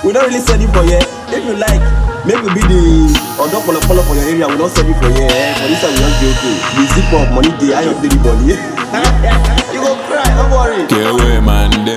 we don't really send it for here. If you like, make we be the odo polo polo for your area. We don't send it for here. Eh? For this time we just dey okay. The zip up money dey, I up dey the body. you go cry, don't worry. Kewe mande.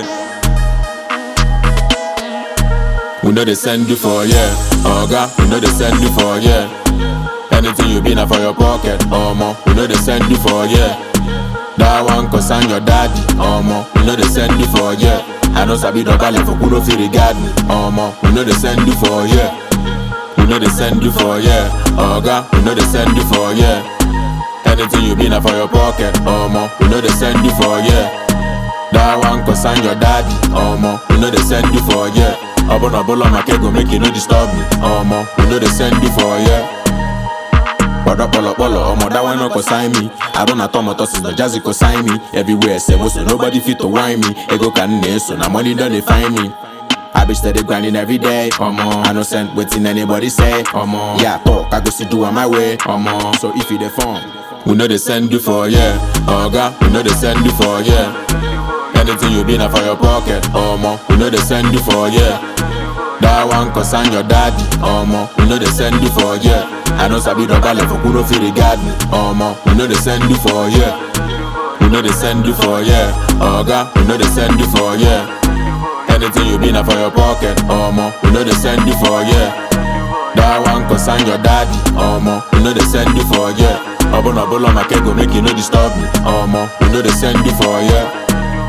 We know they send you for yeah, Oga. We know they send you for yeah. Anything you be na for your pocket, omo. We know they send you for yeah. That one concern your daddy, omo. We know they send you for yeah. I know sabi dogale for kudo fi regard me, omo. We know they send you for yeah. We know they send you for yeah, Oga. We know they send you for yeah. Anything you be na for your pocket, omo. We know they send you for yeah. That one concern your daddy, omo. We know they send you for yeah. Obono bolo make go make you no disturb me, omo. We know they send you for yeah. Polo polo polo, omo that one no consign me. I don't know tomo tosses no jazzy consign me. Everywhere say so nobody fit to whine me. Ego can so now money don't they find me. I be steady grinding every day, come on. I no send waiting anybody say, come on. Yeah, talk, I go see do on my way, come on. So if you the phone, we know they send you for yeah, Oga, we know they send you for yeah. Anything you be na for your pocket, omo. We know they send you for yeah. That one concern your daddy, omo. We know they send you for yeah. I know sabi dogale for kudo fi regard me, omo. We know they send you for yeah. We know they send you for yeah, Oga. We know they send you for yeah. Anything you be na for your pocket, omo. We know they send you for yeah. That one concern your daddy, omo. We know they send you for yeah. Obono bolo make go make you no disturb me, omo. We know they send you for yeah.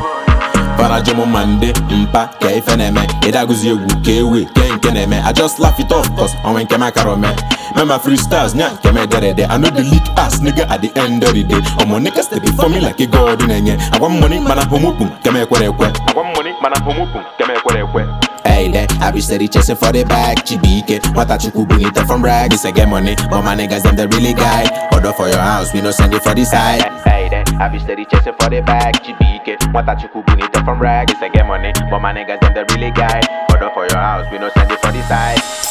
Parajomo mande, mpa, ke ife na-eme Ịdagụzi egwu ka ewe, ke nke na-eme I just laugh it off cause onwe nke makara ome Mema freestyles, nya nke me derede I know the leak ass nigga at the end of the day Omo nigga step before me like a god na-enye Agwa m money mana homopum, ke me ekwere ekwe Agwa m money mana homopum, ke me ekwere ekwe Hey there, I be steady chasing for the bag Chibike, nwata chukwu bunite from rag This a get money, but my niggas them the really guy Order for your house, we no send it for the side Hey there, I be steady chasing for the bag Chibike, nwata chukwu bunite from rag This a get money, but my niggas them the really guy Order for your house, we no send it for the side